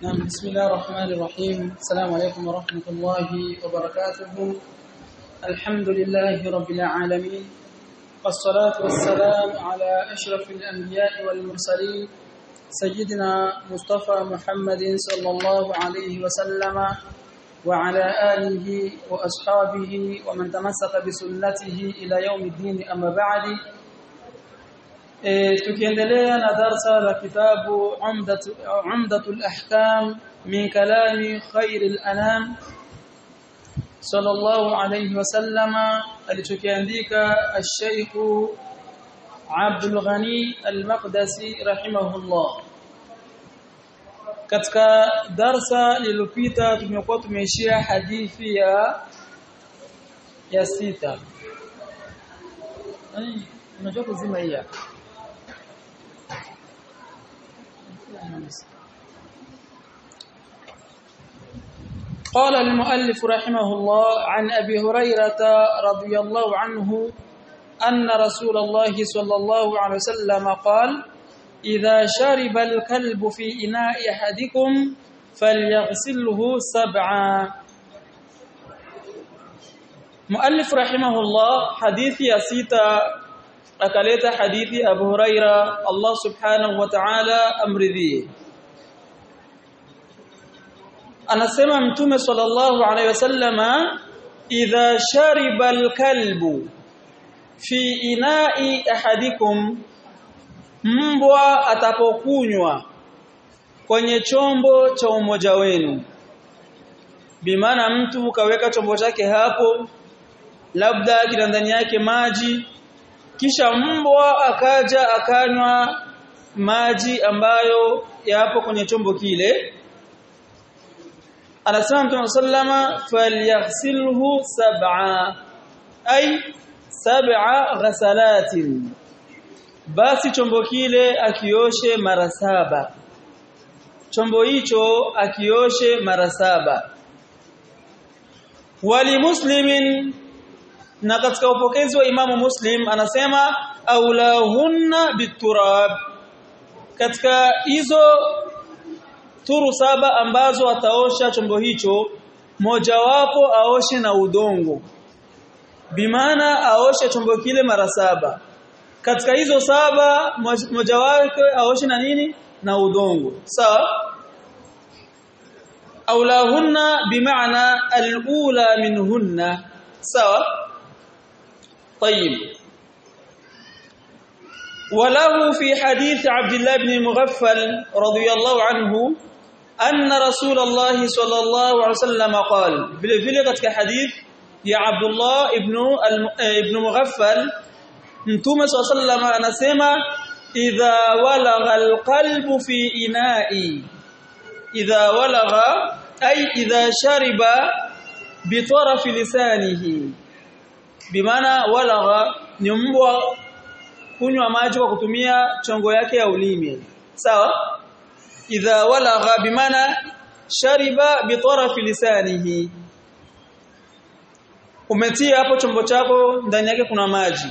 نعم بسم الله الرحمن الرحيم السلام عليكم ورحمة الله وبركاته الحمد لله رب العالمين والصلاة والسلام على أشرف الأنبياء والمرسلين سيدنا مصطفى محمد صلى الله عليه وسلم وعلى آله وأصحابه ومن تمسك بسنته إلى يوم الدين أما بعد E, tukiendelea na darsa la kitabu umdatu umdatul ahkam min kalami khairil anam sallallahu alayhi wasallama alichokiandika al-Sheikh Abdul Ghani al-Maqdisi rahimahullah katika darsa lililopita tumekuwa tumeishia hadithi ya ya sita unajua kuzima hii hapa قال المؤلف رحمه الله عن أبي هريرة رضي الله عنه أن رسول الله صلى الله عليه وسلم قال إذا شرب الكلب في إناء أحدكم فليغسله سبعا مؤلف رحمه الله حديث يسيتا akaleta hadithi Abu Huraira Allah Subhanahu wa Ta'ala amridhie anasema mtume sallallahu alaihi wasallama idha shariba alkalbu fi ina'i ahadikum mbwa atapokunywa kwenye chombo cha umoja wenu bimaana mtu kaweka chombo chake hapo labda kina ndani yake maji kisha mbwa akaja akanywa maji ambayo yapo kwenye chombo kile anasema Mtume sallama falyaghsilhu sab'a ay sab'a ghasalatin basi chombo kile akioshe mara saba chombo hicho akioshe mara saba wali muslimin na katika upokezi wa Imamu Muslim anasema aulahunna biturab katika hizo turu saba ambazo ataosha chombo hicho mojawapo aoshe na udongo bimaana aoshe chombo kile mara saba katika hizo saba mojawapo aoshe na nini na udongo sawa aulahunna bimaana alula minhunna sawa طيب وله في حديث عبد الله بن المغفل رضي الله عنه أن رسول الله صلى الله عليه وسلم قال vile vile katika hadith ya Abdullah ibn ibn Mughaffal Mtume صلى الله عليه وسلم anasema idha walagha alqalbu fi ina'i idha walagha ay idha shariba bi taraf lisanihi bimaana walagha ni mbwa kunywa maji kwa kutumia chongo yake ya ulimi sawa idha walagha bimaana shariba bi tarafi lisanihi umetia hapo chombo chako ndani yake kuna maji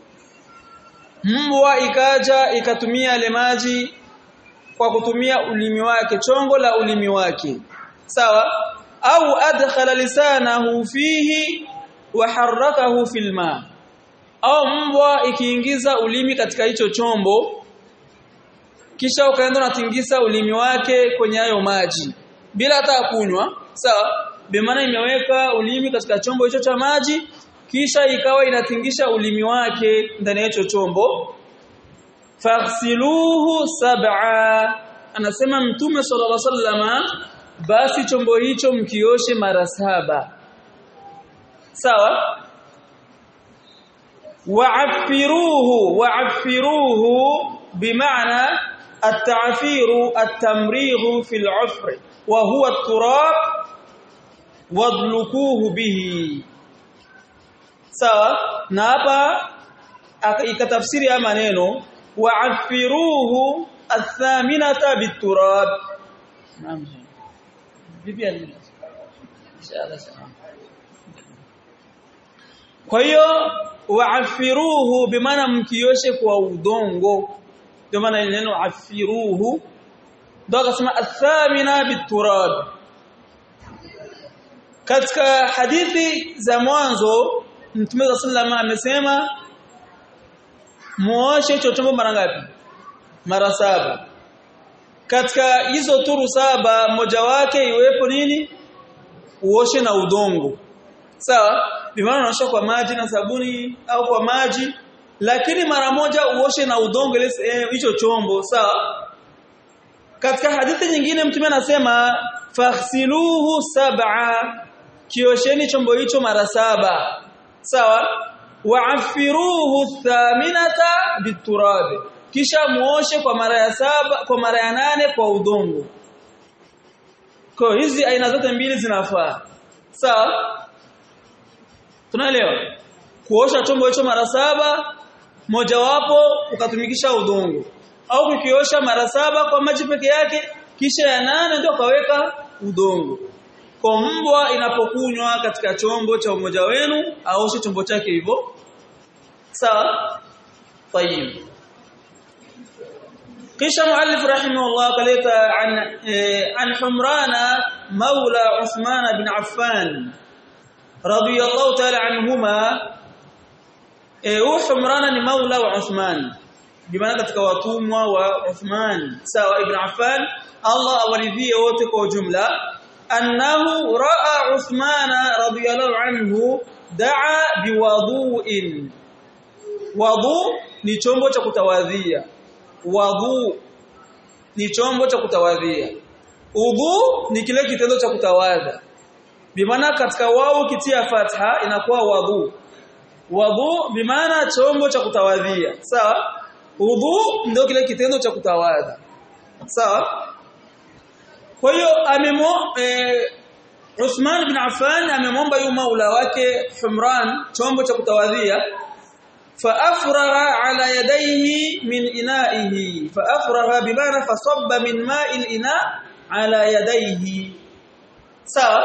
mbwa ikaja ikatumia ile maji kwa kutumia ulimi wake chongo la ulimi wake sawa au adkhala lisanahu fihi waharakahu fil ma au mbwa ikiingiza ulimi katika hicho chombo kisha ukaenda unatingisa ulimi wake kwenye hayo maji bila hata kunywa sawa bimaana imeweka ulimi katika chombo hicho cha maji kisha ikawa inatingisha ulimi wake ndani ya hicho chombo faghsiluhu sab'a anasema mtume sallallahu alaihi wasallama basi chombo hicho mkioshe mara saba sawa wa'affiruhu wa'affiruhu bimaana at-ta'firu at-tamrighu fil 'ufr wa huwa at-turab wadlukuhu bihi sawa na hapa ikatafsiri ya maneno wa'affiruhu ath-thaminata bit-turab naam bibi inshallah kwa hiyo waafiruhu bimaana mkioshe kwa udongo ndio maana neno afiruhu ndio akasema athamina biturab katika hadithi za mwanzo Mtume wa sallama amesema muoshe hicho chombo mara ngapi mara saba katika hizo turu saba moja wake iwepo nini uoshe na udongo sawa bimaana unaosha kwa maji na sabuni au kwa maji lakini mara moja uoshe na udongo ile hicho chombo sawa katika hadithi nyingine mtume anasema faghsiluhu sab'a kiosheni chombo hicho mara saba sawa wa'afiruhu thaminata biturab kisha muoshe kwa mara ya saba kwa mara ya nane kwa udongo kwa hizi aina zote mbili zinafaa sawa tunaelewa kuosha chombo hicho mara saba mojawapo ukatumikisha udongo au kukiosha mara saba kwa maji peke yake kisha ya nane ndio kaweka udongo kwa mbwa inapokunywa katika chombo cha umoja wenu aoshe chombo chake hivyo sawa tayib kisha muallif rahimahullah kaleta an an humrana maula uthman bin affan radiyallahu ta'ala anhuma eh humrana ni maula wa uthman bimaana katika watumwa wa uthman sawa ibn affan Allah awaridhie wote kwa ujumla annahu raa uthman radiyallahu anhu daa biwudu'in wudu ni chombo cha kutawadhia wadhu ni chombo cha kutawadhia udhu ni kile kitendo cha kutawadha bimaana katika wao kitia fatha inakuwa wadhu wadhu bimaana chombo cha kutawadhia sawa udhu ndio kile kitendo cha kutawadha sawa kwa hiyo amemo eh, Uthman bin Affan amemwomba yu maula wake Humran chombo cha kutawadhia فافرغ على يديه من انائه فافرغ بمعنى فصب من ماء الاناء على يديه sawa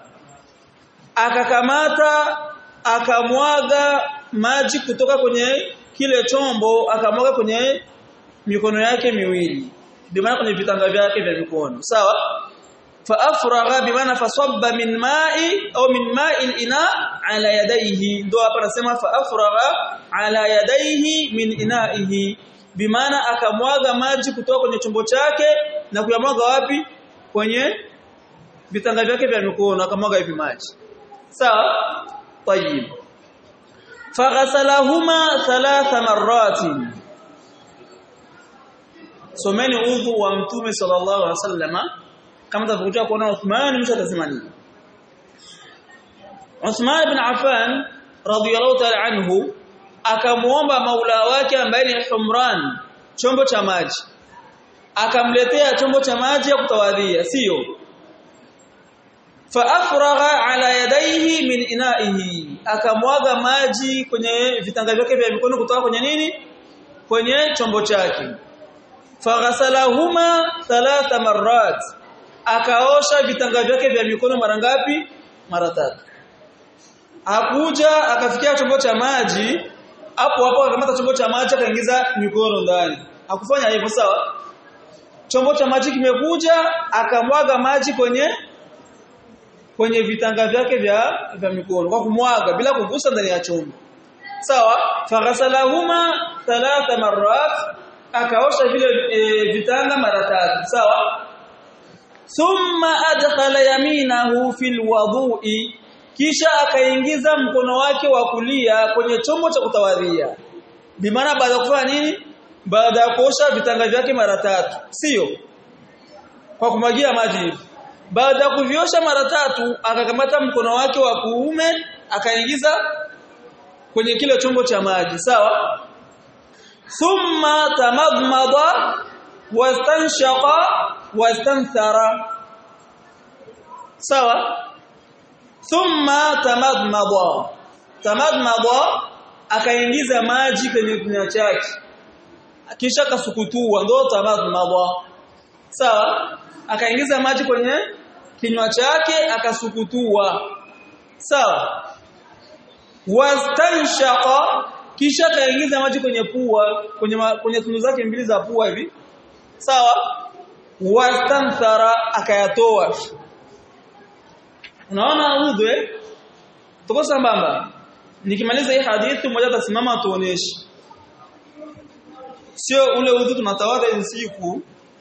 akakamata akamwaga maji kutoka kwenye kile chombo akamwaga kwenye mikono yake miwili bimaana kwenye vitanga vyake vya mikono sawa faafragha bimaana fasabba min ma'i au min ma'i al-ina ala yadayhi ndo hapa nasema faafragha ala yadayhi min ina'ihi bimaana akamwaga maji kutoka kwenye chombo chake na kuyamwaga wapi kwenye vitanga vyake vya mikono akamwaga hivi maji sawa tayib faghasalahuma thalatha marratin someni udhu wa mtume sallallahu alaihi wasallama kama tutakuja kuona Uthman mwisho atasema nini Uthman ibn Affan radhiyallahu ta'ala anhu akamuomba maula wake ambaye ni Humran chombo cha maji akamletea chombo cha maji ya kutawadhia sio faafragha ala yadayhi min ina'ihi akamwaga maji kwenye vitanga vyake vya mikono kutoka kwenye nini kwenye chombo chake faghasalahuma thalatha marrat akaosha vitanga vyake vya mikono mara ngapi mara tatu hakuja akafikia chombo cha maji hapo hapo akamata chombo cha maji akaingiza mikono ndani hakufanya hivyo sawa chombo cha maji kimekuja akamwaga maji kwenye kwenye vitanga vyake vya vya mikono kwa kumwaga bila kugusa ndani ya chombo sawa faghasalahuma thalatha marrat akaosha vile e, vitanga mara tatu sawa thumma adkhala yaminahu fil wudu'i kisha akaingiza mkono wake wa kulia kwenye chombo cha kutawadhia bimaana baada ya kufanya nini baada ya kuosha vitanga vyake mara tatu sio kwa kumwagia maji hivi baada ya kuviosha mara tatu akakamata mkono wake wa kuume akaingiza kwenye kile chombo cha maji sawa thumma tamadmada wastanshaqa wastanthara sawa thumma tamadmada tamadmada akaingiza maji kwenye kinywa chake kisha kasukutua ndo tamadmada sawa akaingiza maji kwenye kinywa chake akasukutua sawa wastanshaqa kisha kaingiza maji kwenye pua kwenye ma, kwenye tundu zake mbili za pua hivi sawa wastanthara akayatoa unaona udhu eh tuko sambamba nikimaliza hii hadithi mmoja atasimama atuoneshe sio ule udhu tunatawadha hizi siku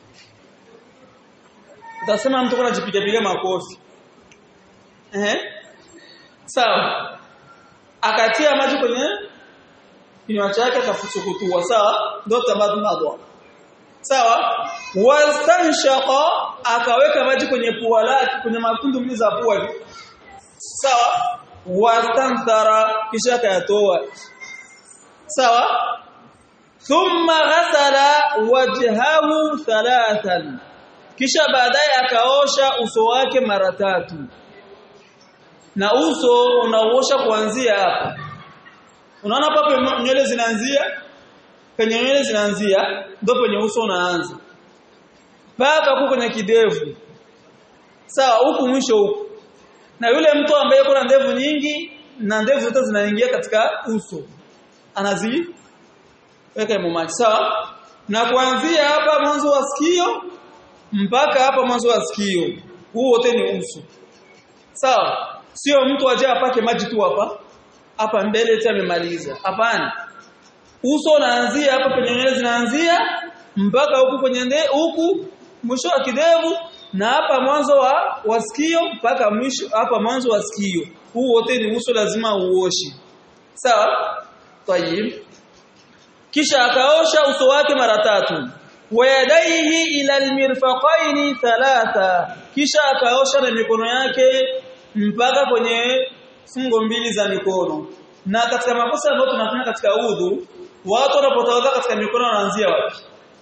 utasema mtu kuna jipiga piga makofi eh sawa akatia maji kwenye kinywa chake akafusukutua sawa ndio tabadhu madwa sawa wastanshaqa akaweka maji kwenye pua lake kwenye matundu mbili za pua hivi sawa wastanthara kisha akayatoa sawa thumma ghasala wajhahu thalathan kisha baadaye akaosha uso wake mara tatu na uso unaosha kuanzia hapa unaona hapa nywele zinaanzia penye nywele zinaanzia ndio penye uso unaanza mpaka huko kwenye kidevu sawa huku mwisho huku na yule mtu ambaye kuna ndevu nyingi na ndevu zote zinaingia katika uso anazi weka maji sawa na kuanzia hapa mwanzo wa sikio mpaka hapa mwanzo wa sikio huu wote ni uso sawa sio mtu aje apake maji tu hapa hapa mbele eti amemaliza hapana uso unaanzia hapa penye nywele zinaanzia mpaka huku kwenye nde huku mwisho wa kidevu na hapa mwanzo wa wasikio mpaka mwisho hapa mwanzo wa sikio huu wote ni uso lazima uoshe sawa tayib kisha akaosha uso wake mara tatu wayadaihi ila almirfaqaini thalatha kisha akaosha na mikono yake mpaka kwenye fungo mbili za mikono na katika makosa ambayo tunafanya katika udhu watu wanapotawadha katika mikono wanaanzia wapi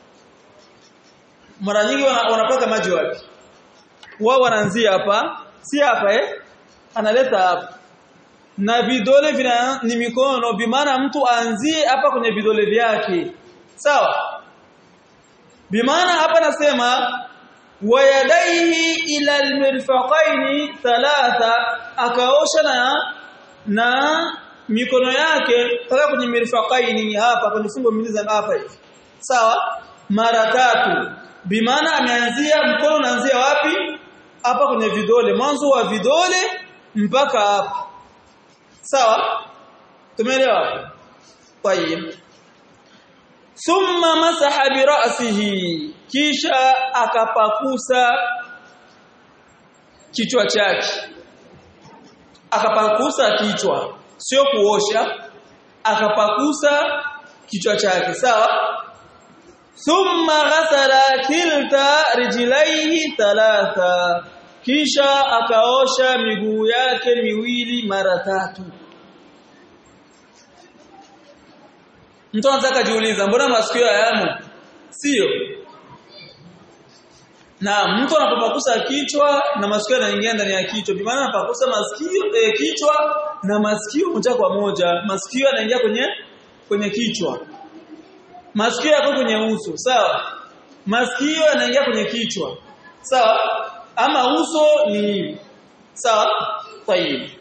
mara nyingi wanapaka maji wapi wao wanaanzia hapa si hapa eh analeta hapa na vidole vina ni mikono bimaana mtu aanzie hapa kwenye vidole vyake sawa bimaana hapa nasema wayadaihi ila almirfaqaini thalatha akaosha na na mikono yake mpaka kwenye mirfaqaini hapa kwenye fungo mbili za hapa hivi sawa mara tatu bimaana ameanzia mkono unaanzia wapi hapa kwenye vidole mwanzo wa vidole mpaka hapa sawa tumeelewa tayeb thumma masaha bi ra'sihi kisha akapakusa kichwa chake akapakusa kichwa sio kuosha akapakusa kichwa chake sawa thumma ghasala kilta rijlaihi thalatha kisha akaosha miguu yake miwili mara tatu mtu anataka jiuliza mbona masikio hayamo sio na mtu anapopakusa kichwa na masikio yanaingia ndani ya kichwa bi maana anapakusa masikio eh, kichwa na masikio moja kwa moja masikio yanaingia kwenye kwenye kichwa masikio yako kwenye uso sawa masikio yanaingia kwenye kichwa sawa ama uso ni sawa tayib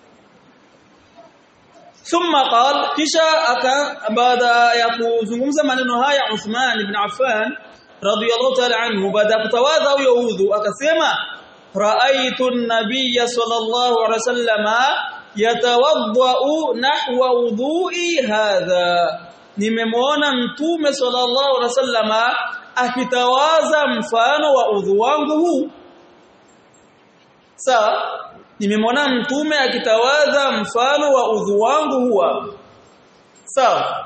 thumma qala kisha aka baada ya kuzungumza maneno haya Uthman ibn Affan radiyallahu ta'ala anhu baada ya kutawadha huyo udhu akasema ra'aytu an-nabiyya sallallahu alayhi wasallama yatawaddau nahwa udhu'i hadha nimemwona mtume sallallahu alaihi wasallama akitawaza mfano wa udhu wangu huu sawa nimemwona mtume akitawaza mfano wa udhu wangu huwa sawa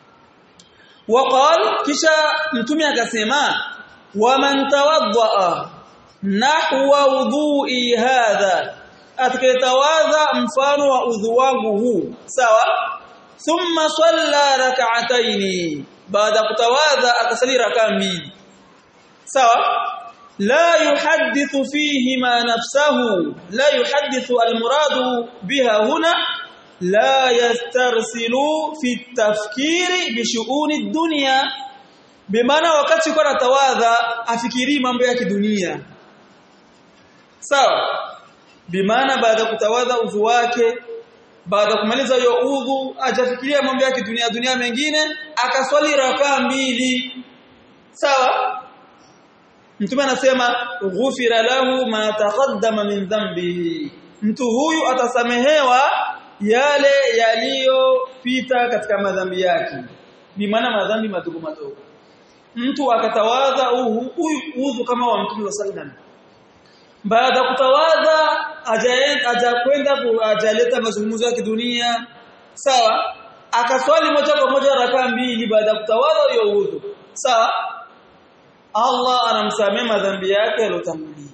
waqal kisha mtume akasema waman tawaddaa nahwa udhu'i hadha atakayetawadha mfano wa udhu wangu huu sawa thumma salla rak'ataini baada kutawadha akasali raka mbili sawa la yuhaddithu fihi ma nafsahu la yuhaddithu almuradu biha huna la yastarsilu fi tafkiri bi shu'uni dunya bimaana wakati kwa tawadha afikiri mambo ya kidunia sawa bimaana baada kutawadha udhu wake baada kumaliza hiyo udhu ajafikiria mambo ya kidunia dunia mengine akaswali rakaa mbili sawa mtume anasema ghufira lahu ma taqaddama min dhanbihi mtu huyu atasamehewa yale yaliyopita katika madhambi yake ni maana madhambi madogo madogo mtu akatawadha huyu udhu kama wa mtume sallallahu baada kutawadha ajakwenda ajaleta mazungumzo ya kidunia sawa akaswali moja kwa moja rakaa mbili baada ya kutawadha hiyo udhu sawa Allah anamsamea madhambi yake yaliyotangulia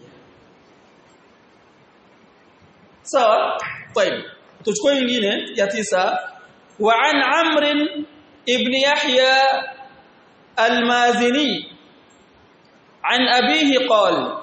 sawa طيب tuchukue nyingine ya tisa wa an amr ibn yahya al-mazini an abihi qala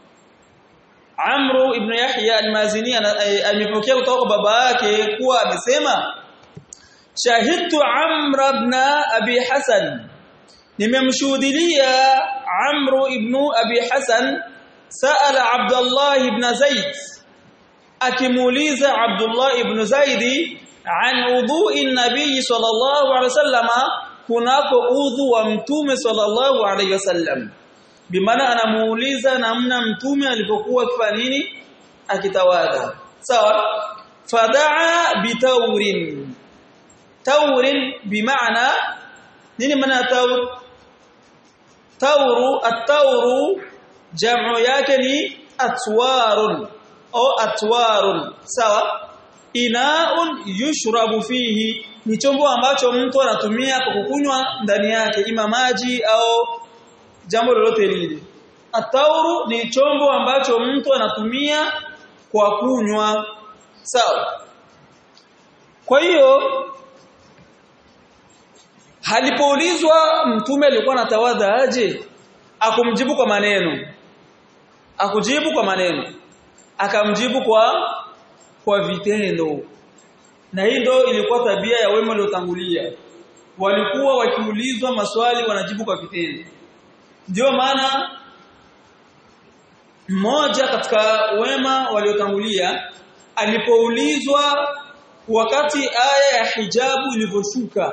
Amru ibn Yahya al-Mazini amepokea kutoka kwa baba yake kuwa amesema Shahidtu Amr ibn Abi Hasan nimemshuhudia Amru ibn Abi Hasan sala Abdullah ibn Zaid akimuuliza Abdullah ibn Zaid an udhu'i nabii sallallahu alaihi wasallama kunako udhu wa mtume sallallahu alaihi wasallam bimaana anamuuliza namna mtume alipokuwa akifanya nini akitawadha sawa fadaa bitaurin taurin bimaana nini maana taur tauru at-tauru jamu yake ni atwarun au atwarun sawa inaun yushrabu fihi ni chombo ambacho mtu anatumia kwa kukunywa ndani yake ima maji au jambo lolote lile atauru ni chombo ambacho mtu anatumia kwa kunywa sawa kwa hiyo Halipoulizwa mtume alikuwa anatawadha aje akumjibu kwa maneno akujibu kwa maneno akamjibu kwa kwa vitendo na hii ndio ilikuwa tabia ya wema waliotangulia walikuwa wakiulizwa maswali wanajibu kwa vitendo ndio maana mmoja katika wema waliotangulia alipoulizwa wakati aya ya hijabu ilivyoshuka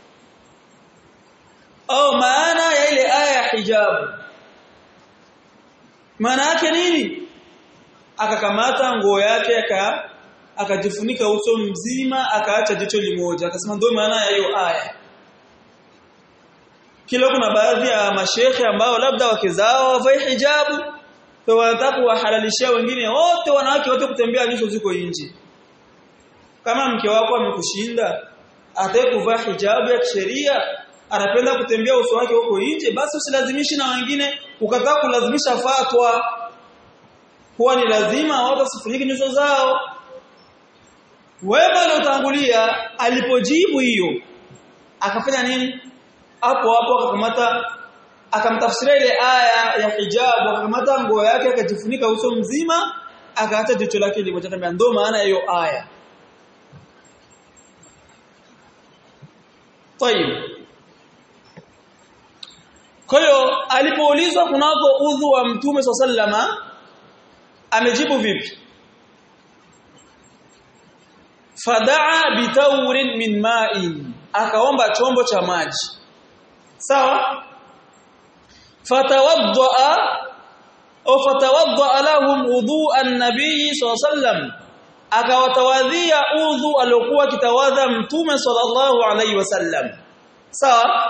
au maana ya ile aya ya hijabu maana yake nini akakamata nguo yake aka akajifunika uso mzima akaacha jicho limoja akasema ndio maana ya hiyo aya kila kuna baadhi ya mashehe ambao labda wake zao wavae hijabu kwa wanataka kuwahalalishia wengine wote wanawake wote kutembea nyuso ziko nje kama mke wako amekushinda atakaye kuvaa hijabu ya kisheria anapenda kutembea uso wake huko nje basi usilazimishi na wengine ukataa kulazimisha fatwa kuwa ni lazima watu wasifunike nyuso zao wema aliotangulia alipojibu hiyo akafanya nini hapo hapo akakamata akamtafsiria ile aya ya hijabu akakamata nguo yake akajifunika uso mzima akaacha jicho lake limoja kama ndo maana hiyo aya طيب kwa hiyo alipoulizwa kunako udhu wa mtume sallama amejibu vipi fadaa bitaurin min ma'in akaomba chombo cha maji sawa fatawaddaa au fatawaddaa lahum wudu'a an-nabii sallam akawatawadhia udhu aliokuwa kitawadha mtume sallallahu alaihi wasallam sawa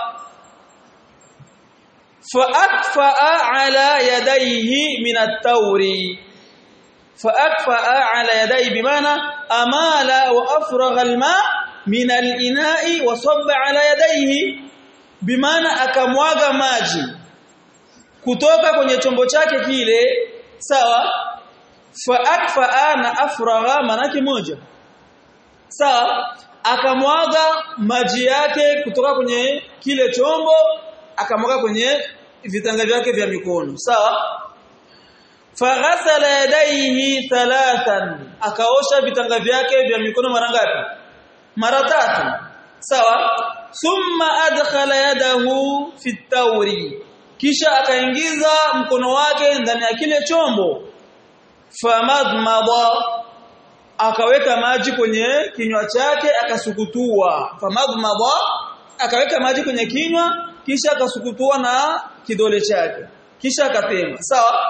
faakfaa ala yadayhi min at-tawri faakfaa ala yadayhi bimaana amala wa afragha al-ma min al-ina'i wa sabba ala yadayhi bimaana akamwaga maji kutoka kwenye chombo chake kile sawa faakfaa na afragha manake moja sawa akamwaga maji yake kutoka kwenye kile chombo akamwaga kwenye vitanga vyake vya mikono sawa faghasala yadayhi thalathan akaosha vitanga vyake vya mikono mara ngapi mara tatu sawa thumma adkhala yadahu fi tawri kisha akaingiza mkono wake ndani ya kile chombo famadmada akaweka maji kwenye kinywa chake akasukutua famadmada akaweka maji kwenye kinywa kisha akasukutua na kidole chake kisha akatema sawa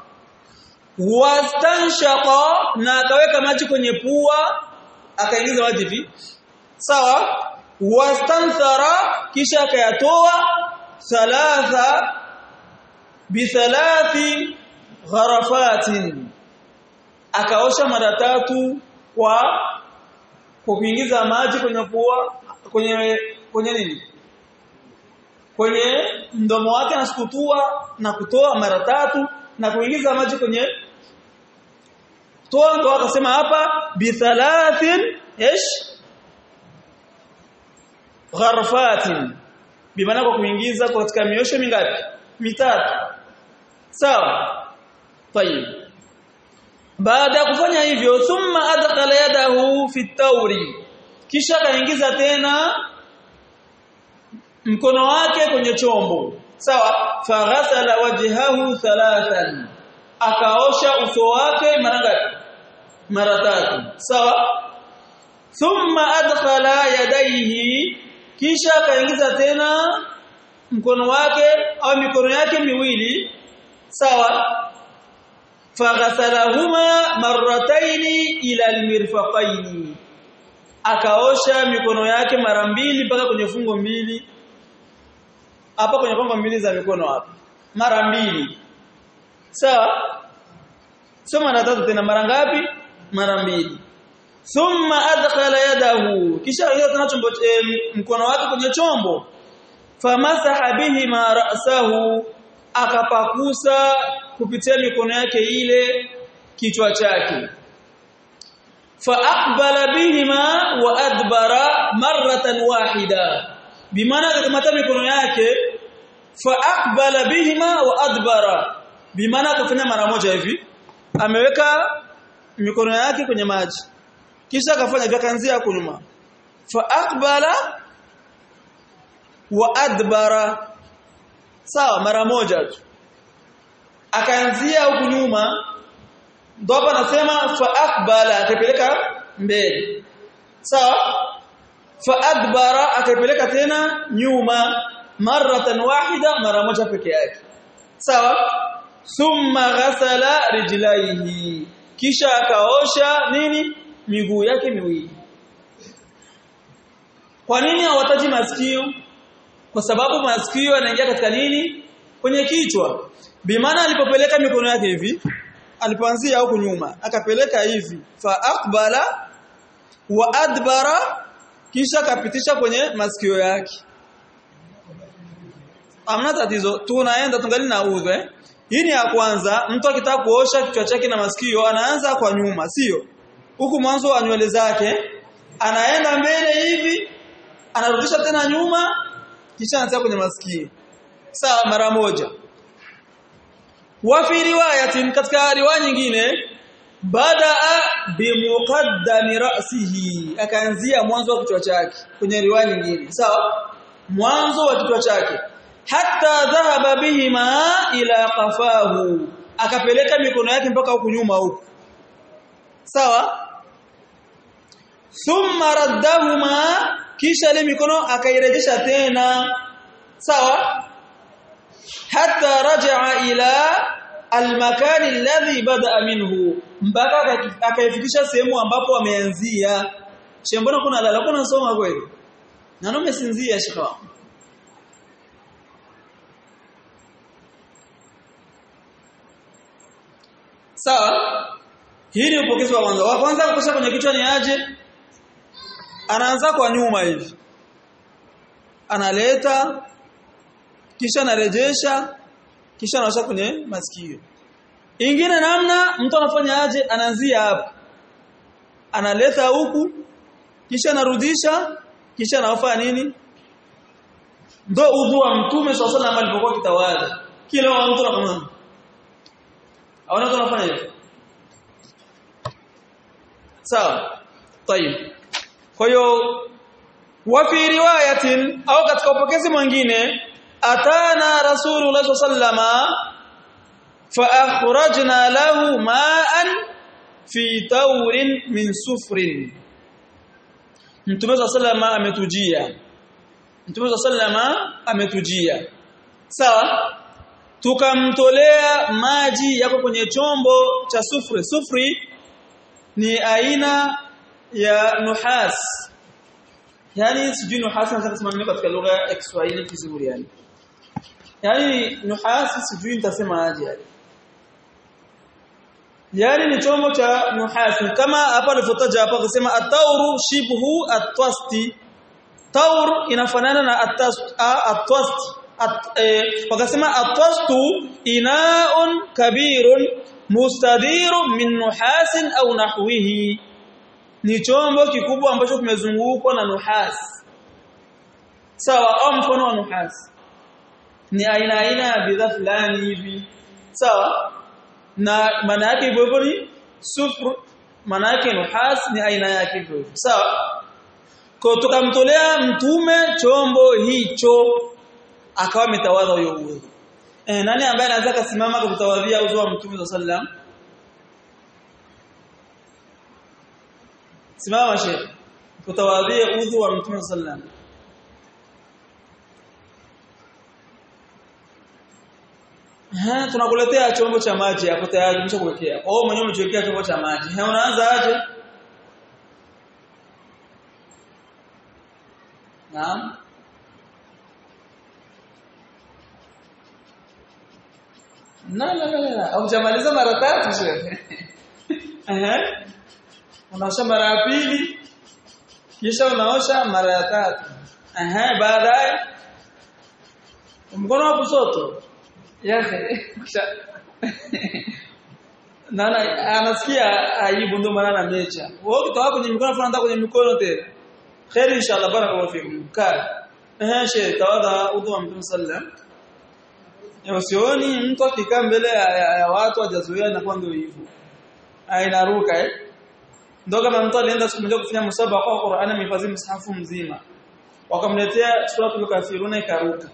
wastanshaqa na akaweka maji kwenye pua akaingiza maji hivi sawa wastanthara kisha akayatoa thalatha bithalathi gharafatin akaosha mara tatu kwa kwa kuingiza maji kwenye pua kwenye kwenye nini kwenye mdomo wake na kutua na kutoa mara tatu na kuingiza maji kwenye toa ndo akasema hapa bithalathin ish gharfatin bimaana kwa kuingiza katika miosho mingapi mitatu sawa tayib baada ya kufanya hivyo thumma adkhala yadahu fi tawri kisha kaingiza tena mkono wake kwenye chombo sawa faghasala wajhahu thalathan akaosha uso wake mara ngapi mara tatu sawa thumma adkhala yadayhi kisha akaingiza tena mkono wake au mikono yake miwili sawa faghasalahuma marrataini ila almirfaqaini akaosha mikono yake mara mbili mpaka kwenye fungo mbili hapa kwenye fungo mbili za mikono hapa mara mbili sawa sio mara tatu tena mara ngapi mara mbili thumma adkhala yadahu kisha akaingiza tena chombo mkono wake kwenye chombo famasaha bihi ma ra'sahu akapakusa kupitia mikono yake ile kichwa chake faaqbala bihima wa adbara marratan wahida bimaana akakamata mikono yake faaqbala bihima wa adbara bimaana akafanya mara moja hivi ameweka mikono yake kwenye maji kisha akafanya vya kanzia kunyuma faaqbala wa adbara sawa mara moja tu akaanzia huku nyuma ndo hapa anasema fa aqbala akapeleka mbele sawa fa adbara akapeleka tena nyuma maratan wahida mara moja peke yake sawa thumma ghasala rijlaihi kisha akaosha nini miguu yake miwili kwa nini hawataji masikio kwa sababu masikio yanaingia katika nini kwenye kichwa bimaana alipopeleka mikono yake hivi alipoanzia huku nyuma akapeleka hivi fa aqbala wa adbara kisha akapitisha kwenye masikio yake amna tatizo tunaenda tungali na udhu eh hii ni ya kwanza mtu akitaka kuosha kichwa chake na masikio anaanza kwa nyuma sio huku mwanzo wa nywele zake anaenda mbele hivi anarudisha tena nyuma kisha anaanza kwenye masikio sawa mara moja wa fi riwayatin katika riwaya nyingine badaa bimuqaddami ra'sihi akaanzia mwanzo wa kichwa chake kwenye riwaya nyingine sawa mwanzo wa kichwa chake hatta dhahaba bihima ila qafahu akapeleka mikono yake mpaka huku nyuma huku sawa thumma raddahuma kisha ile mikono akairejesha tena sawa hatta raja'a ila almakani alladhi bada'a minhu mpaka akaifikisha sehemu ambapo ameanzia shembona kuna lala kuna nasoma kweli na nome sinzia shika sawa hii ni upokezi wa kwanza wa kwanza kuposha kwenye kichwa ni aje anaanza kwa nyuma hivi analeta kisha anarejesha kisha anaosha kwenye masikio ingine namna mtu anafanya aje anaanzia hapa analeta huku kisha anarudisha kisha anafanya nini ndo udhu wa mtume swalla sallam alipokuwa kitawala kila mtu anakamana aona tunafanya hivyo sawa tayib kwa hiyo wa fi riwayatin au katika upokezi mwingine atana rasulullah sallama fa akhrajna lahu ma'an fi tawrin min sufrin mtume sallama ametujia mtume sallama ametujia sawa tukamtolea maji yako kwenye chombo cha sufri sufri ni aina ya nuhas yani sijui nuhas nataka kusema nini katika lugha ya Kiswahili kizuri yani yani nuhas sijui nitasema aje yani yani ni chombo cha nuhasi kama hapa alivyotaja hapa akasema at-tawru shibhu at-twasti tawr inafanana na at-twast wakasema at-twastu ina'un kabirun mustadirun min nuhasin au nahwihi ni chombo kikubwa ambacho kimezungukwa na nuhas sawa au mfano wa nuhas ni aina aina ya bidhaa fulani hivi sawa na maana yake hivyo hivyo ni sufru maana yake nuhas ni aina yake hivyo sawa kwa tukamtolea mtume chombo hicho akawa metawadha huyo udhu eh nani ambaye anaweza kusimama kutawadhia udhu wa mtume sallam simama sheikh kutawadhia udhu wa mtume sallam Ha, tunakuletea chombo cha maji hapo tayari tumeshakuwekea. Oh mwenyewe umejiwekea chombo cha maji. Ha, unaanza aje? Naam. Na la la la. Au jamaliza mara tatu shehe. Eh? Unaosha mara ya pili kisha unaosha mara ya tatu. Eh, baadaye mkono wa kushoto yake nana anasikia aibu ndio maana anamecha wewe ukitoka kwenye mikono fulani kwenye mikono tena khair inshallah barakallahu fikum kaa eh shehe tawadha udhu wa mtume sallam usioni mtu akikaa mbele ya, ya, ya watu hajazoea na kwa ndio hivyo ainaruka eh ndio kama mtu alienda siku moja kufanya msaba kwa Qur'an amehifadhi msahafu mzima wakamletea suratul kafiruna ikaruka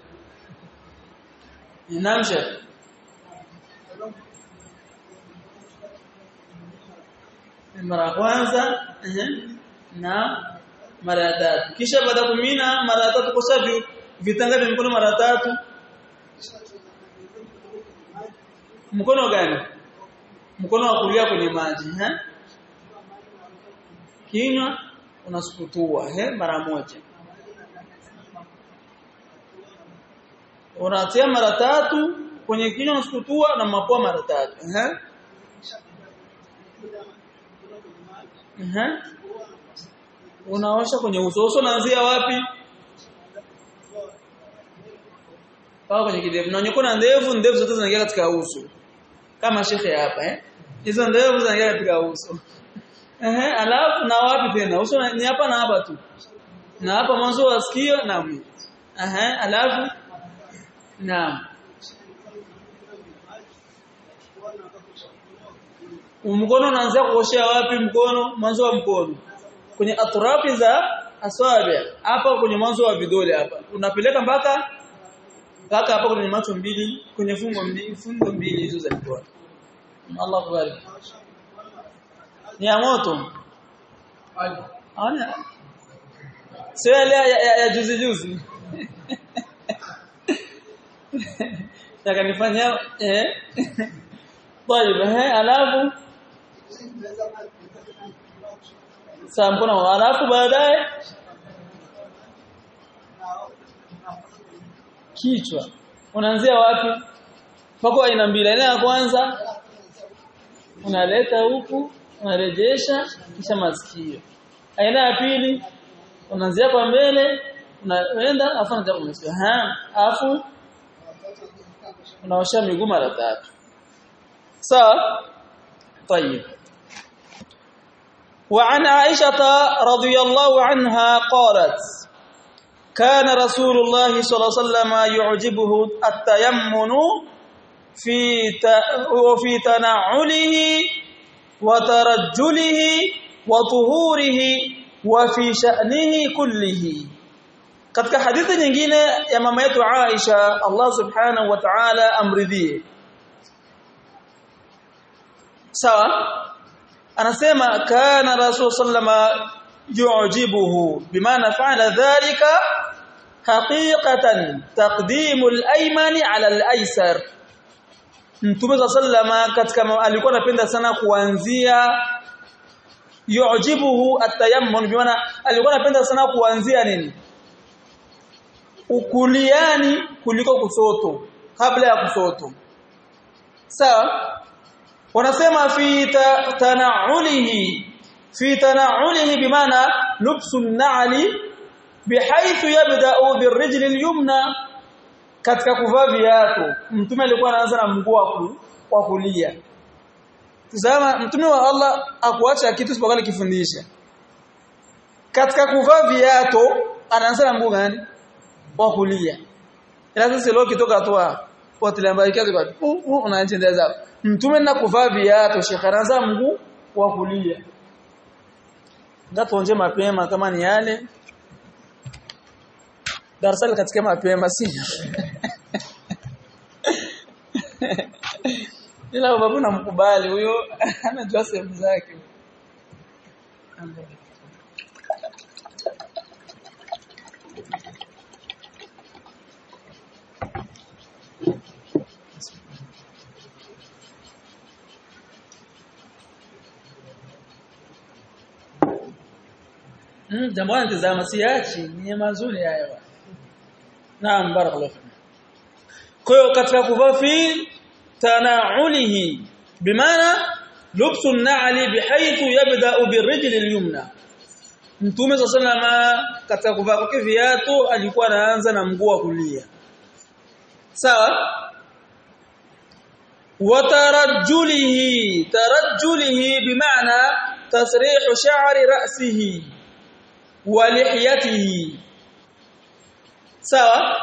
Naam Sheikh. Mara ya kwanza na mara ya tatu. Kisha baada kumina mara ya tatu kwa vitanga vya mkono mara tatu. Mkono gani? Mkono wa kulia kwenye maji, eh? Kinywa unasukutua, eh, mara moja. unatia mara tatu kwenye kinywa unasukutua na mapua mara tatu eh eh unaosha kwenye uso uso unaanzia wapi pao kwenye kidevu na nyuko na ndevu ndevu zote zinaingia katika uso kama shekhe hapa eh hizo ndevu zinaingia katika uso eh alafu na wapi tena uso ni hapa na hapa tu na hapa mwanzo wa sikio na mwili eh alafu Naam. Mkono unaanza kuoshea wapi mkono? Mwanzo wa mkono. Kwenye atrafi za aswabi. Hapa kwenye mwanzo wa vidole hapa. Unapeleka mpaka mpaka hapa kwenye macho mbili, kwenye fungo mbili, fungo mbili hizo za mkono. Allah kubariki. Ni ya moto. Ana. Sio ya, ya, ya, ya juzi juzi. yakanifanya eh طيب eh alafu saa mkono alafu baadaye kichwa unaanzia wapi pako aina mbili aina ya kwanza unaleta huku unarejesha kisha masikio aina ya pili unaanzia kwa mbele unaenda afu unaanza kwa masikio ha afu unaosha miguu mara tatu sawa طيب وعن عائشة رضي الله عنها قالت كان رسول الله صلى الله عليه وسلم يعجبه التيمن في وفي تنعله وترجله وطهوره وفي شأنه كله katika hadithi nyingine ya mama yetu Aisha Allah subhanahu wa ta'ala amridhie sawa anasema kana rasul sallama yu'jibuhu bimaana fa'ala dhalika haqiqatan taqdimu al-ayman 'ala al-aysar Mtume sallama katika alikuwa anapenda sana kuanzia yujibuhu atayammun bimaana alikuwa anapenda sana kuanzia nini ukuliani kuliko kusoto kabla ya kusoto sawa wanasema fi tanaulihi fi tanaulihi bimaana lubsu na'li bihaythu yabda'u birrijli al-yumna katika kuvaa viatu mtume alikuwa anaanza na mguu wa kulia Tazama mtume wa Allah akuacha kitu isipokuwa alikifundisha. Katika kuvaa viatu anaanza na mguu gani? Wa kulia. Ila sasa leo kitoka tu potelea mbali kazi kwa unaendelea zao. Mtume na kuvaa viatu Sheikh anaanza mguu wa kulia. Ngatuonje mapema kama ni yale. Darasa katika mapema si. ila babu namkubali huyo anajua sehemu zake Mm, jambo anatazama siachi ni mazuri haya. Naam barakallahu. Kwa hiyo katika kuvaa fi tanaulihi bimaana lubsu an-na'li bihaythu yabda'u birrijli al-yumna Mtume sallama katika kuvaa kwake viatu alikuwa anaanza na mguu wa kulia sawa watarajjulihi tarajjulihi bimaana tasrihu sha'ri ra'sihi wa lihiyatihi sawa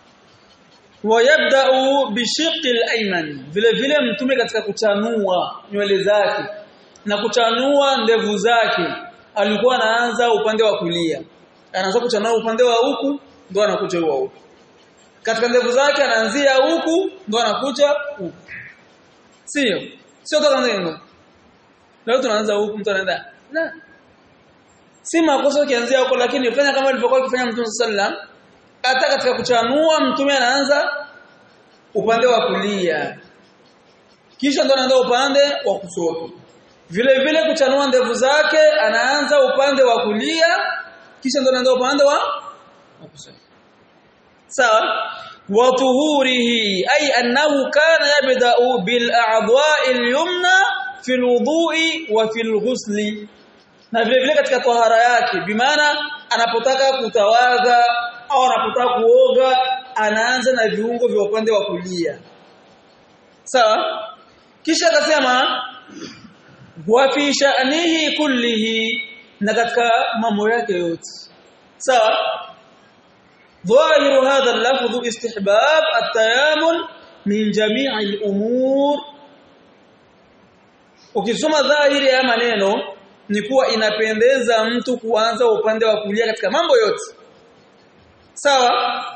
wayabda'u bishiqqi al-ayman vile vile mtume katika kuchanua nywele zake na kuchanua ndevu zake alikuwa anaanza upande wa kulia anaanza kuchanua upande wa huku ndo anakuja huko huku katika ndevu zake anaanzia huku ndo anakuja huku sio sio toka ndio leo tunaanza huku mtu anaenda na si makosa ukianzia huko lakini fanya kama alivyokuwa akifanya mtume sallallahu hata katika kuchanua mtume anaanza upande wa kulia kisha ndo anaanza upande wa kushoto vile vile kuchanua ndevu zake anaanza upande wa kulia kisha ndo anaanza upande wa kushoto sawa wa tuhurihi ay annahu kana yabda'u bil a'dha'i al-yumna fi al-wudu'i wa fi al-ghusli na vile vile katika tahara yake bimaana anapotaka kutawadha au anapotaka kuoga anaanza na viungo vya upande wa kulia sawa kisha akasema wa fi sha'nihi kullihi na katika mambo yake yote sawa ظاهر هذا اللفظ استحباب التيامن من جميع الامور ukisoma dhahiri ya maneno ni kuwa inapendeza mtu kuanza upande wa kulia katika mambo yote sawa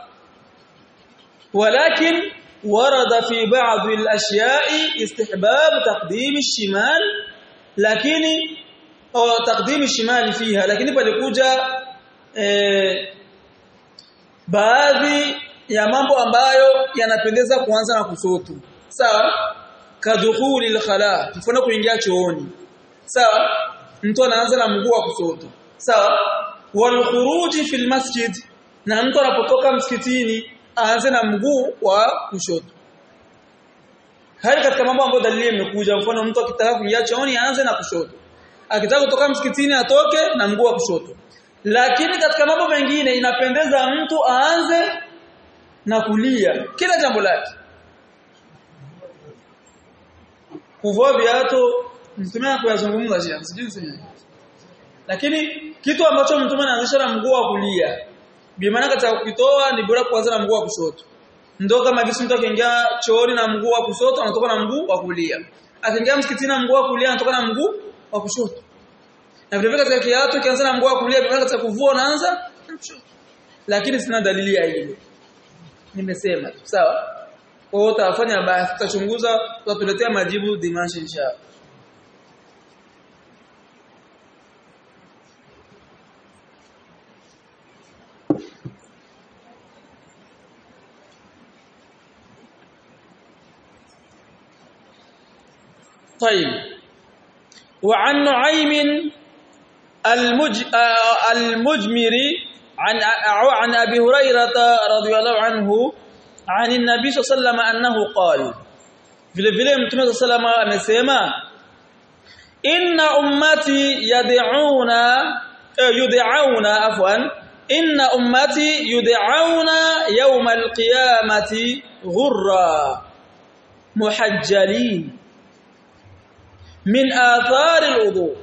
walakin warada fi ba'd al-ashya'i istihbab taqdim al-shimal lakini au taqdim al-shimal fiha lakini palikuja eh, baadhi ya mambo ambayo yanapendeza kuanza na kushoto sawa kadhuhuli al-khala mfano kuingia chooni sawa mtu anaanza na mguu wa kushoto sawa wal khuruji fil masjid na mtu anapotoka msikitini aanze na mguu wa kushoto hali katika mambo ambayo dalili imekuja mfano mtu akitaka kuingia chooni aanze na kushoto akitaka kutoka msikitini atoke na mguu wa kushoto lakini katika mambo mengine inapendeza mtu aanze na kulia kila jambo lake kuvua viatu mtume kuyazungumza shia sijui sijui lakini kitu ambacho mtume anaanzisha na mguu wa kulia bi maana katika kukitoa ni bora kuanza na mguu wa kushoto ndio kama kisi mtu akiingia chooni na mguu wa kushoto anatoka na mguu wa kulia akiingia msikitini na mguu wa kulia anatoka na mguu wa kushoto na vile vile katika kiatu kianza na mguu wa kulia bi maana katika kuvua unaanza na kushoto lakini sina dalili ya hilo nimesema sawa kwa hiyo utafanya basi tutachunguza tutatuletea majibu dimanshi inshallah طيب وعن نعيم المج... المجمري عن عن ابي هريره رضي الله عنه عن النبي صلى الله عليه وسلم انه قال vile vile mtume صلى الله عليه وسلم amesema inna ummati yad'una yud'auna afwan inna ummati yud'auna yawm al-qiyamati ghurra muhajjalin min athar al-wudu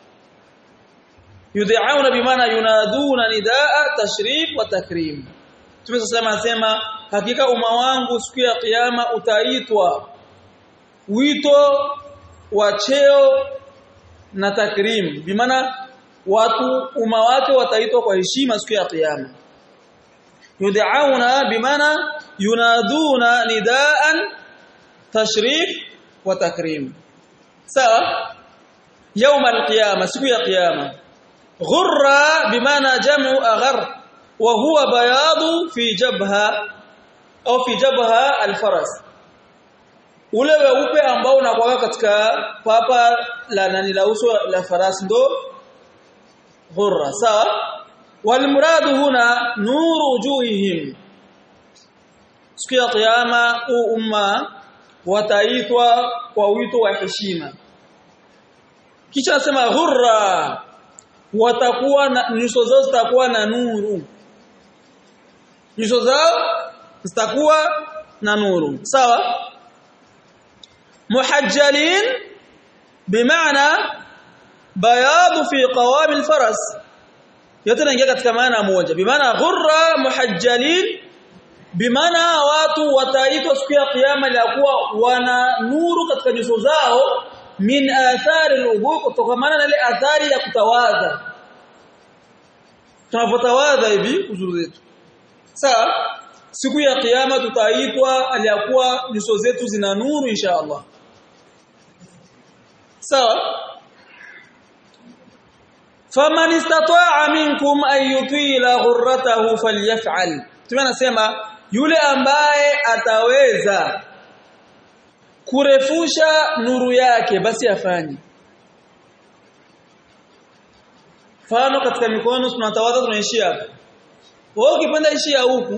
yud'auna bimaana yunaduna nidaa tashrif wa takrim tumesema anasema hakika umma wangu siku ya kiyama utaitwa wito wa cheo na takrim bimaana watu umma wake wataitwa kwa heshima siku ya kiyama yud'auna bimaana yunaduna nidaan tashrif wa takrim sawa يوم القيامه siku ya kiyama غرة بمعنى جمع أغر وهو بياض في جبهة أو في جبهة الفرس ule weupe ambao unakuwa katika papa la nani la uso la farasi ndo ghurra sawa wal muradu huna nuru wujuhihim siku ya kiyama umma wataitwa kwa wito wa heshima kisha nasema ghurra watakuwa na nyuso zao zitakuwa na nuru nyuso zao zitakuwa na nuru sawa muhajjalin bimaana bayadu fi qawam alfaras yote inaingia katika maana moja bimaana ghurra muhajjalin bimaana watu wataitwa siku ya kiyama ya kuwa wana nuru katika nyuso zao min athari al-wudu kutokana na ile athari ya kutawadha tunapotawadha hivi uzuri zetu sawa siku ya kiyama tutaitwa aliyakuwa nyuso zetu zina nuru insha Allah sawa faman istata'a minkum an yutila ghurratahu falyaf'al tunasema yule ambaye ataweza kurefusha nuru yake basi afanye Fano katika mikono tunatawadha tunaishia hapa. Wewe ukipenda ishia huku.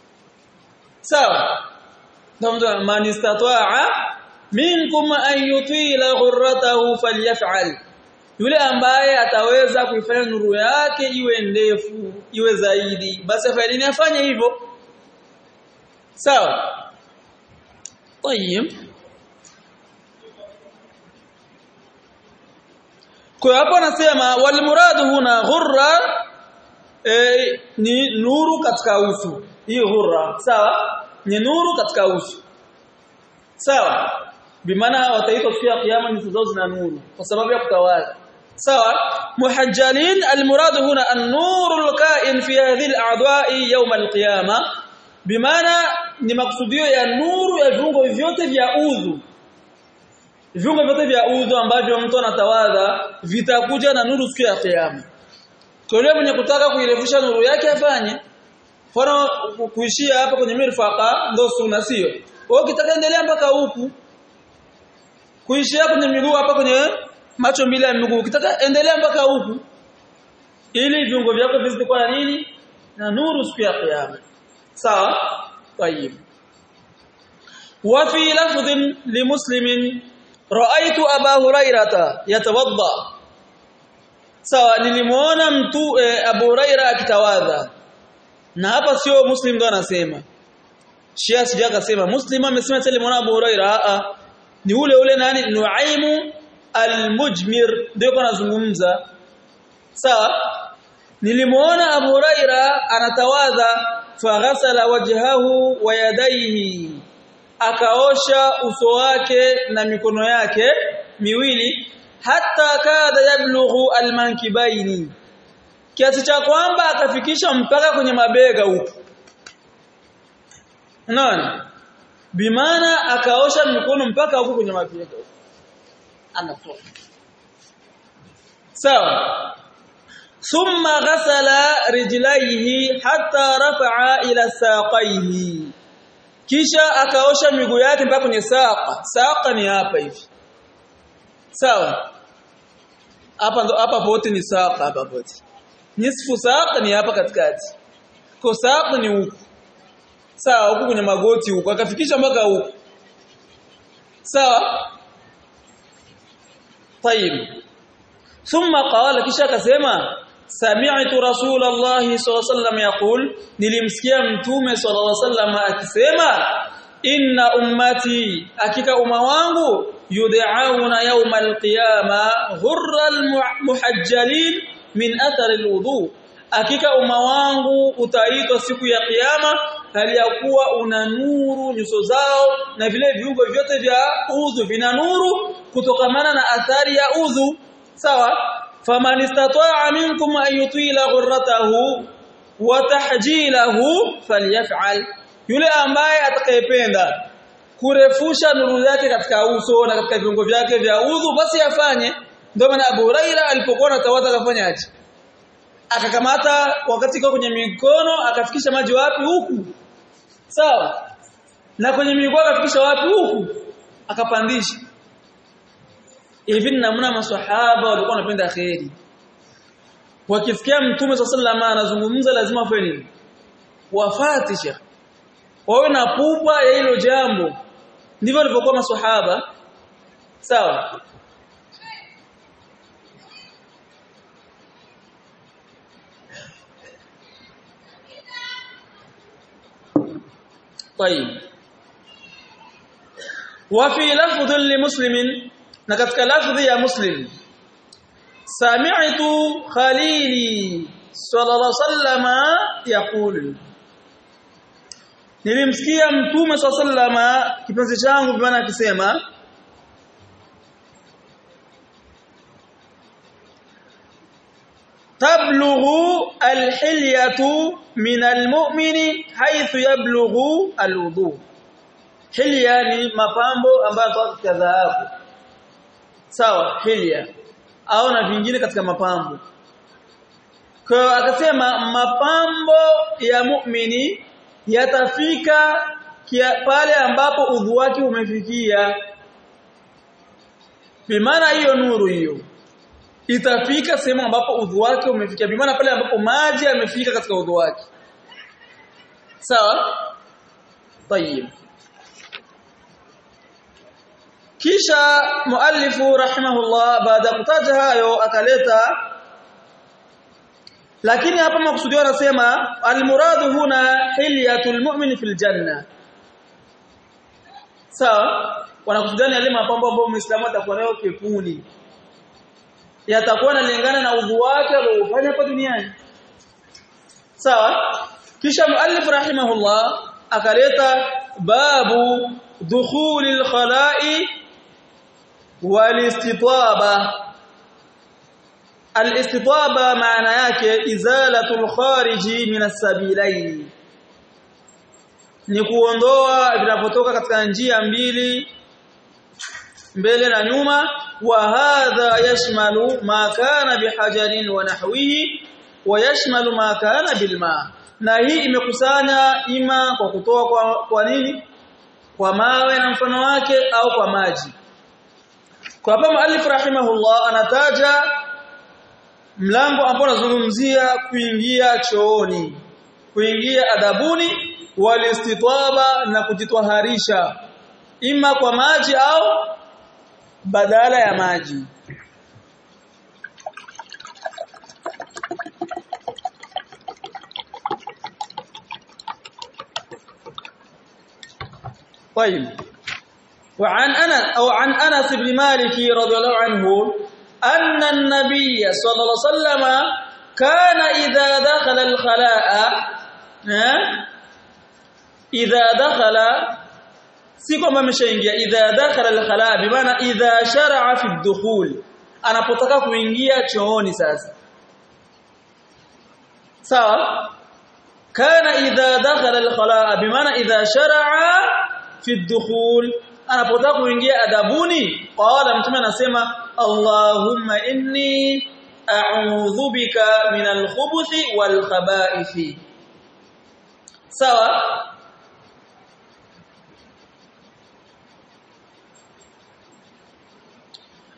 Sawa. Ndio man istata'a minkum an yutila ghurratahu falyaf'al. Yule ambaye ataweza kuifanya nuru yake iwe ndefu, iwe zaidi, basi afanye nini afanye hivyo. Sawa. Tayeb. Kwa hapo anasema wal muradu huna ghurra e, ni nuru katika uso. Hii ghurra, sawa? Ni nuru katika uso. Sawa? Bimaana wataitwa siku ya kiyama nyuso zao zina nuru kwa sababu ya kutawadha. Sawa? Muhajjalin al muradu huna an-nuru al-ka'in fi hadhihi al-a'dha'i yawm al-qiyama. Bimaana ni maksudio ya nuru ya viungo vyote vya udhu viungo vyote vya udhu ambavyo mtu anatawadha vitakuja na nuru siku ya kiyama. Kwa yule mwenye kutaka kuirefusha nuru yake afanye. Mfano kuishia hapa kwenye mirfaqa ndo sunna sio. Wewe ukitaka endelea mpaka huku. Kuishia kwenye miguu hapa kwenye macho mbili ya miguu. Ukitaka endelea mpaka huku. Ili viungo vyako vizidi kwa nini? Na nuru siku ya kiyama. Sawa? Tayib. وفي لفظ لمسلم raaitu aba hurairata yatawadda sawa nilimuona mtu e, abu huraira akitawadha na hapa sio muslim ndo anasema shia sija akasema muslim amesema tele muona abu huraira a ni ule ule nani nuaimu almujmir ndio anazungumza sawa nilimuona abu huraira anatawadha faghasala wajhahu wa yadayhi akaosha uso wake na mikono yake miwili hata kada yablughu almankibaini kiasi cha kwamba akafikisha mpaka kwenye mabega huko nani bimaana akaosha mikono mpaka huko kwenye mabega huko anatoa sawa thumma ghasala rijlaihi hatta rafa'a ila saqaihi kisha akaosha miguu yake mpaka kwenye saqa saqa ni hapa hivi sawa hapa ndo hapa pote ni saq hapa pote nisfu saq ni hapa katikati kwa saq ni huku sawa huku kwenye magoti huku akafikisha mpaka huku sawa طيب ثم قال kisha akasema sami'tu rasulullah sallallahu alaihi wasallam yaqul nilimsikia mtume sallallahu alaihi wasallam akisema inna ummati hakika umma wangu yud'auna yawm alqiyama ghurral muhajjalin min athar alwudu hakika umma wangu utaitwa siku ya kiyama hali ya kuwa una nuru nyuso zao na vile viungo vyote vya udhu vina nuru kutokamana na athari ya udhu sawa faman istata'a minkum an yutila ghurratahu wa tahjilahu falyaf'al yule ambaye atakayependa kurefusha nuru yake katika uso na katika viungo vyake vya udhu basi afanye ndio maana Abu Huraira alipokuwa anatawadha akafanyaje akakamata wakati kwa kwenye mikono akafikisha maji wapi huku sawa na kwenye miguu akafikisha wapi huku akapandisha hivi namna maswahaba walikuwa wanapenda khairi wakisikia mtume sallallahu anazungumza lazima afanye nini wafati shekh wawe na pupa ya hilo jambo ndivyo walivyokuwa maswahaba sawa طيب وفي لفظ لمسلم na katika lafdhi ya muslim sami'tu khalili sallallahu sallama yaqul nilimsikia mtume sallama kipenzi changu bwana akisema tablughu alhilyatu min almu'mini haythu yablughu alwudu hilya ni mapambo ambayo yanatoka katika dhahabu sawa hilya au na vingine katika mapambo kwa akasema mapambo ya mu'mini yatafika pale ambapo udhu wake umefikia bimaana hiyo nuru hiyo itafika sehemu ambapo udhu wake umefikia bimaana pale ambapo maji yamefika katika udhu wake sawa tayib kisha muallifu rahimahullah baada ya kutaja hayo akaleta lakini hapa makusudio anasema almuradu huna hilyatul mu'min fil janna sawa wanakusudia ni yale mapambo ambayo muislamu atakuwa nayo pepuni yatakuwa yanalingana na udhu wake aliofanya hapa duniani sawa kisha muallif rahimahullah akaleta babu dukhulil khala'i walistitaba alistitaba maana yake izalatul khariji min as-sabilain ni kuondoa vinapotoka katika njia mbili mbele na nyuma wa hadha yashmalu ma kana bihajarin wa nahwihi wa yashmalu ma kana bilma na hii imekusanya ima kwa kutoa kwa, kwa nini kwa mawe na mfano wake au kwa maji kwa hapa muallif rahimahullah anataja mlango ambao unazungumzia kuingia chooni kuingia adabuni walistitaba na kujitwaharisha ima kwa maji au badala ya maji طيب وعن أنا أو عن أنس بن مالك رضي الله عنه أن النبي صلى الله عليه وسلم كان إذا دخل الخلاء إذا دخل si kwamba ameshaingia idha dakhala al-khala bimaana idha shar'a fi ad-dukhul anapotaka kuingia chooni sasa sawa kana idha dakhala al-khala bimaana idha shar'a fi ad-dukhul anapotaka kuingia adabuni qala mtume anasema allahumma inni a'udhu bika min al-khubuthi wal khaba'ithi sawa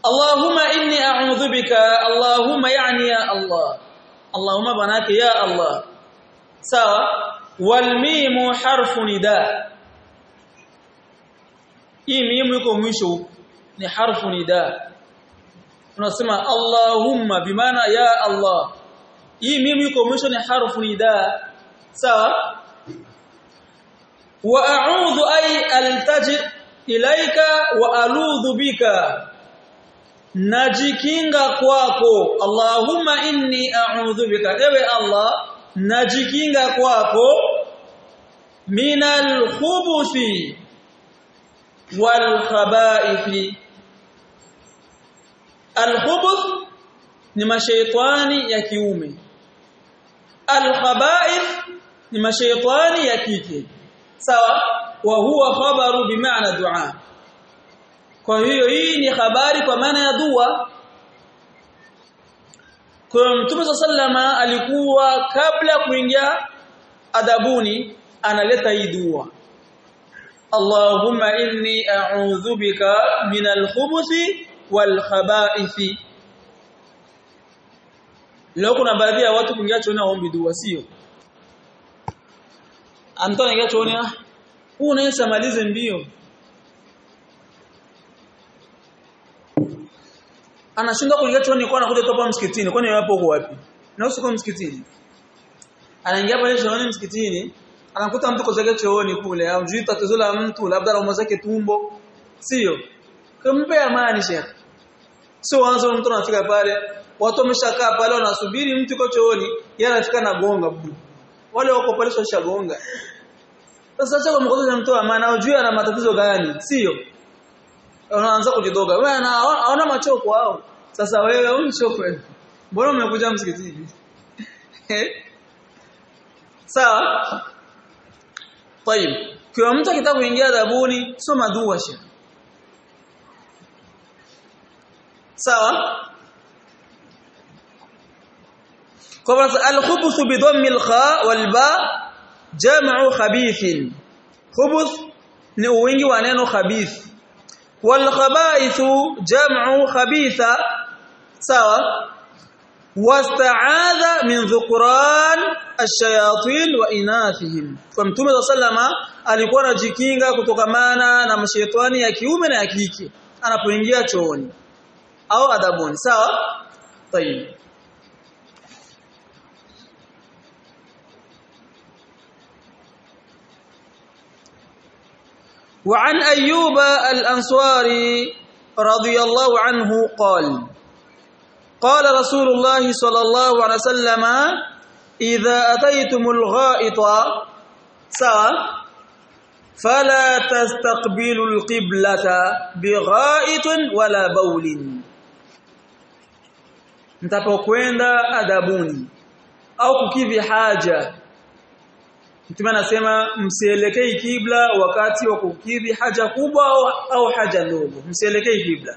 Allahumma inni a'udhu bika Allahumma yani ya Allah Allahumma banake ya Allah sawa wal mimu harfu nida hii mimu iko mwisho ni harfu nida tunasema Allahumma bimaana ya Allah hii mimu iko mwisho ni harfu nida sawa wa a'udhu ay altaji ilaika wa aludhu bika najikinga kwako Allahumma inni a'udhu bika ewe Allah najikinga kwako minal khubuthi wal khabaithi al khubuth ni mashaitani ya kiume al khabaith ni mashaitani ya kike sawa wa huwa khabaru bimaana dua kwa hiyo hii ni habari kwa maana ya dua kwa mtume sallama alikuwa kabla kuingia adabuni analeta hii dua Allahumma inni a'udhu bika min al-khubuthi wal khaba'ithi Leo kuna baadhi ya watu kuingia chooni waombi dua sio Antoa anaingia chooni huu unaweza malize mbio anashindwa kuingia chooni kwa anakuja topa msikitini kwani yapo huko wapi na usiko msikitini anaingia pale chooni msikitini anakuta mtu kozake chooni kule au juu tatizo la mtu labda roho zake tumbo sio kumpe amani shekhi sio wanzo mtu anafika pale watu wameshakaa pale wanasubiri mtu kwa chooni yeye anafika na gonga wale wako pale sio shagonga sasa acha kumkoza mtu amani au juu ana matatizo gani sio unaanza kujidoga wewe anaona machoko wao sasa wewe unchoko mbona umekuja msikitini sawa طيب kwa mtu akitaka kuingia adabuni soma dua sha sawa kwa al-khubuth bi dhammi al-kha wal ba jam'u khabith khubuth ni wingi wa neno khabith والخبائث جمع خبيثة سوا واستعاذ من ذكران الشياطين وإناثهم فمتوم صلى الله alikuwa anajikinga kutokamana na mashaitani ya kiume na ya kike anapoingia chooni au adabuni sawa tayib وعن أيوب الأنصاري رضي الله عنه قال قال رسول الله صلى الله عليه وسلم إذا أتيتم الغائط سا فلا تستقبلوا القبلة بغائط ولا بول mtapokwenda adabuni au kukidhi haja Mtume anasema msielekei kibla wakati wa kukidhi haja kubwa au, au haja ndogo. Msielekei kibla.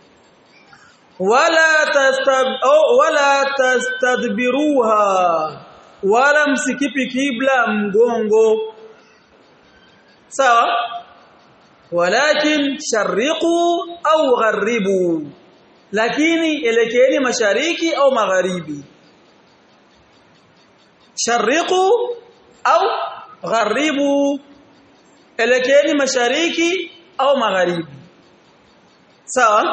Wala tastab au wala tastadbiruha. Wala msikipi kibla mgongo. Sawa? Walakin sharriqu au gharibu. Lakini elekeeni mashariki au magharibi. Sharriqu au gharibu elekeni mashariki au magharibi sawa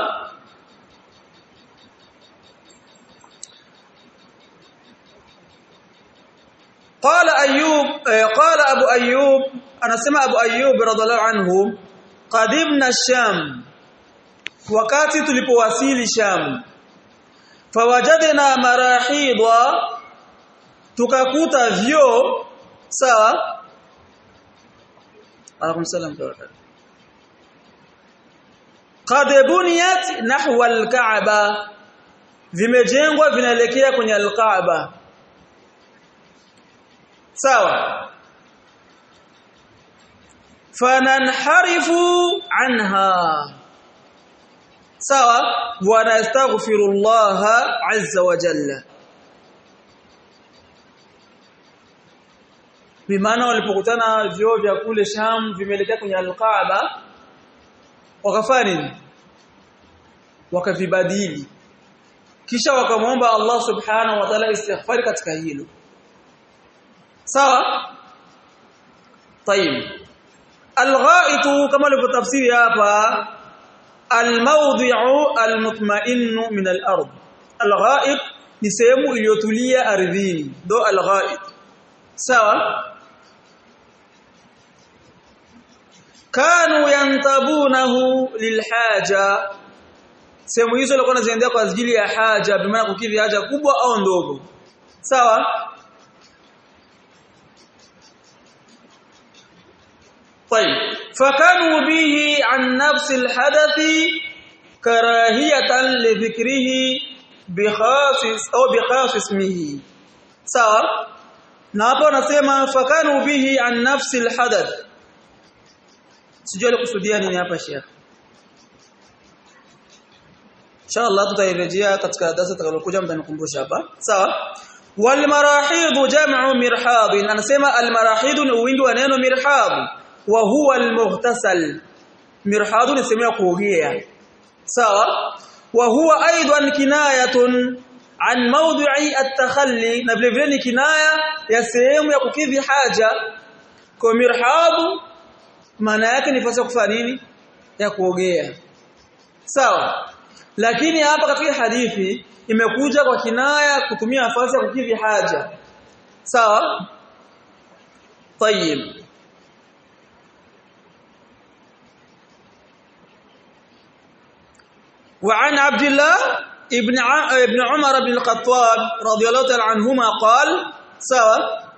قال ايوب قال ابو ايوب انا سمع ابو ايوب رضي الله عنه قدمنا الشام wakati tulipowasili sham fawajadna marahidwa tukakuta vyo sawa Alaikum salam Qad buniyat nahwa al-Ka'ba vimejengwa vinaelekea kwenye al-Ka'ba sawa fananharifu anha sawa wa nastaghfirullah azza wa jalla bimaana walipokutana vyoo vya kule Sham vimeelekea kwenye al-Kaaba wakafanya nini wakavibadili kisha wakamwomba Allah subhanahu wa ta'ala istighfar katika hilo sawa طيب الغائط كما لفتفسير hapa الموضع المطمئن من الارض الغائط ni sehemu iliyotulia ardhini do alghaid sawa kanu yantabunahu lilhaja sehemu hizo walikuwa wanaziendea kwa ajili ya haja bimaana kukidhi haja kubwa au ndogo sawa طيب فكانوا به عن نفس الحدث كراهيه لذكره بخاص au bikhas ismihi sawa na hapo anasema fakanu bihi an nafsi alhadath sijui alikusudia nini hapa Sheikh inshallah tutairejea katika darasa tutakalokuja mtanikumbusha hapa sawa wal marahid jam'u mirhad anasema al marahid ni wingi wa neno mirhad wa huwa al mughtasal mirhad ni sehemu ya kuogea sawa وهو ايضا كنايه عن موضع التخلي na vile vile ni kinaya ya sehemu ya kukidhi haja kwa mirhabu maana yake ni fasi ya kufanya nini ya kuogea sawa lakini hapa katika hadithi imekuja kwa kinaya kutumia nafasi ya kukidhi haja sawa طيب وعن عبد الله ابن ابن عمر بن الخطاب رضي الله تعالى عنهما قال سوا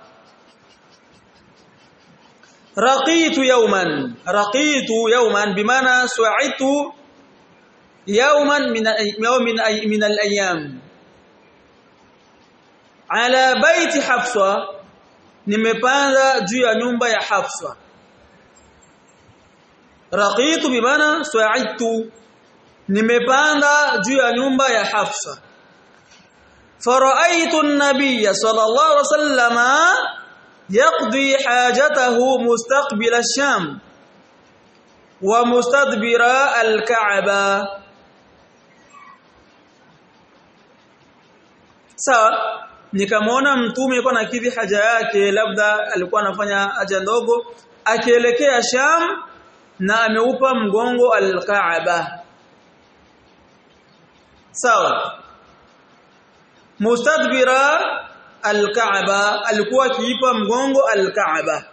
رقيت يوما رقيت يوما بمعنى سعدت يوما من يوم من من الايام على بيت حفصه nimepanda juu ya nyumba ya Hafsa raqitu bimana sa'idtu nimepanda juu ya nyumba ya Hafsa faraitu an-nabiy sallallahu alaihi wasallama yaqdi hajatahu mustaqbil ash-sham wa mustadbira al-ka'ba sawa nikamwona mtume alikuwa nakidhi haja yake labda alikuwa anafanya haja ndogo akielekea Sham na ameupa mgongo al-Kaaba sawa mustadbira al-Kaaba alikuwa akiipa mgongo al-Kaaba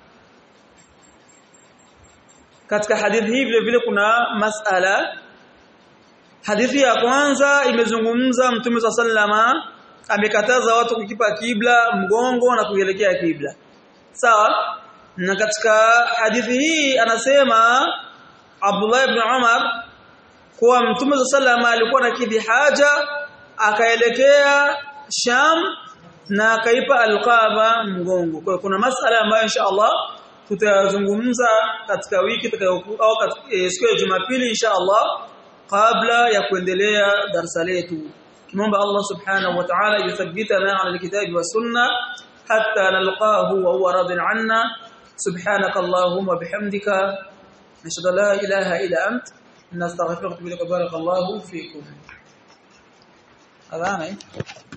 katika hadithi hii vile vile kuna masala hadithi ya kwanza imezungumza mtume sallama amekataza watu kukipa kibla mgongo na kuelekea kibla sawa na katika hadithi hii anasema Abdullah ibn Umar kuwa Mtume sallama alikuwa na kidhi haja akaelekea Sham na akaipa alqaba mgongo kwa kuna masala ambayo insha Allah tutayazungumza katika wiki itakayokuja au siku ya Jumapili insha Allah kabla ya kuendelea darasa letu نمبر الله سبحانه وتعالى يثبتنا على الكتاب والسنة حتى نلقاه وهو راض عنا سبحانك اللهم وبحمدك نشهد لا إله إلا أنت نستغفرك بك بارك الله فيكم هذا أنا